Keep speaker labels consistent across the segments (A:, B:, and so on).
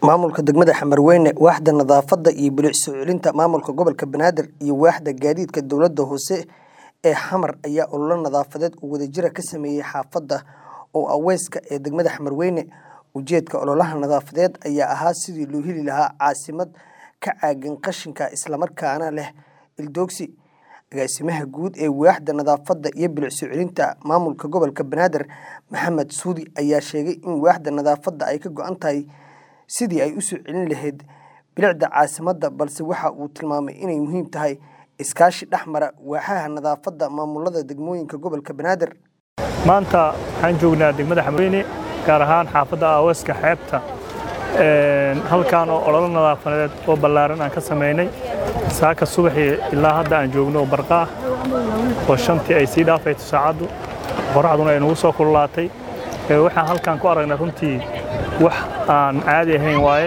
A: Maamulka degmada Xamarweyne, waaxda nadaafadda iyo bilic soo celinta maamulka gobolka Banaadir iyo waaxda gaadiidka dowladda hoose ee Xamar ayaa olole nadaafadeed oo wadajir ah ka sameeyay xaafadda Ow-Aweeska ee degmada Xamarweyne. Ujeedka ololahan nadaafadeed ayaa ahaa sidii loo heli lahaa caasimad ka caagan qashinka isla markaana leh ildoogsi. Agaasimaha guud ee waaxda nadaafadda iyo bilic soo celinta maamulka gobolka Banaadir, Maxamed Suudi ayaa sheegay in waaxda nadaafadda ay ka go'an tahay sidii ay u soo celin lahayd bilicda caasimadda balse waxa uu tilmaamay inay muhiim tahay iskaashi dhex mara waaxaha nadaafadda maamulada degmooyinka gobolka Banaadir.
B: maanta waxaan joognaa degmada xamarweyne gaar ahaan xaafadda aaweeska xeebta halkan oo ololo nadaafadeed oo ballaaran aan ka samaynay saaka subaxii ilaa hadda aan joogno oo barqa ah oo shantii ay sii dhaafayto saacaddu qoraxduna ay nagu soo kululaatay waxaan halkan ku aragnay runtii wax aan caadi ahayn waaye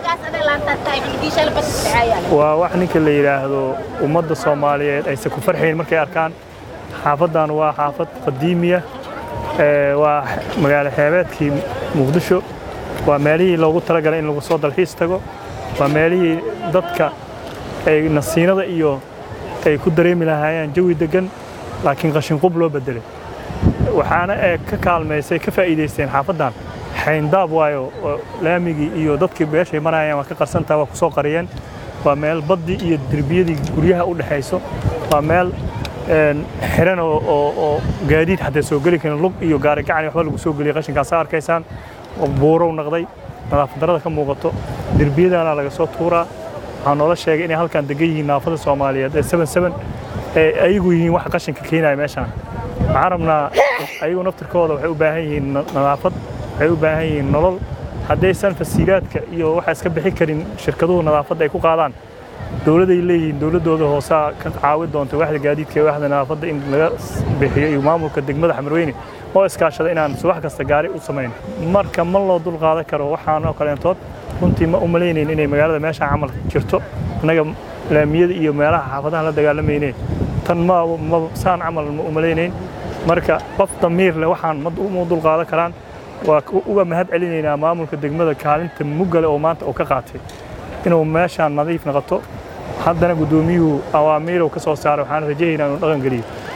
B: waa wax ninka la yidhaahdo ummadda soomaaliyeed aysan ku farxayn markay arkaan xaafaddan waa xaafad qadiimiya waa magaalo xeebeedkii muqdisho waa meelihii loogu talagalay in lagu soo dalxiis tago waa meelihii dadka ay nasiinada iyo ay ku dareemi lahaayeen jawi deggan laakiin qashinqub loo beddelay waxaana ee ka kaalmaysay ka faa'iidaysteen xaafaddan xayndaab waayo oo laamigii iyo dadkii beeshay marayaan waa ka qarsantaha waa ku soo qariyeen waa meel baddii iyo derbiyadii guryaha u dhexayso waa meel xiran oo gaadiid xataa soo geli karin lug iyo gaari gacan waxba lagu soo geliyay qashinkaasa arkaysaan oo buurow naqday nadaafad darrada ka muuqato derbiyadana laga soo tuuraa waxaa noola sheegay inay halkan degan yihiin naafada soomaaliyeed ee seven seven ee ayagu yihiin wax qashinka keenaya meeshaan waxaan rabnaa ayagu naftirkooda waxay u baahan yihiin nadaafad waxay u baahan yihiin nolol haddaysan fasiilaadka iyo waxa iska bixi karin shirkaduhu nadaafadda ay ku qaadaan dowladday leeyihiin dowladdooda hoosaa ka caawi doonta waaxda gaadiidka iyo waaxda nadaafadda in laga bixiyo iyo maamulka degmada xamarweyne oo iskaashada inaan subax kasta gaari u samayn marka ma loo dul qaadan karo waxaan oo kaleentood runtii ma u malaynayn inay magaalada meeshaan camal jirto annaga laamiyada iyo meelaha xaafadaha la dagaalamayne tan ma saan camal ma u malaynayn marka qof damiir leh waxaan ma dul qaadan karaan waa uga mahad celinaynaa maamulka degmada kaalinta muggale oo maanta uu ka qaatay inuu meeshaan nadiif noqoto haddana guddoomiyuhu awaamiirow ka soo saaray waxaan rajaynaynaa inuu dhaqan geliyo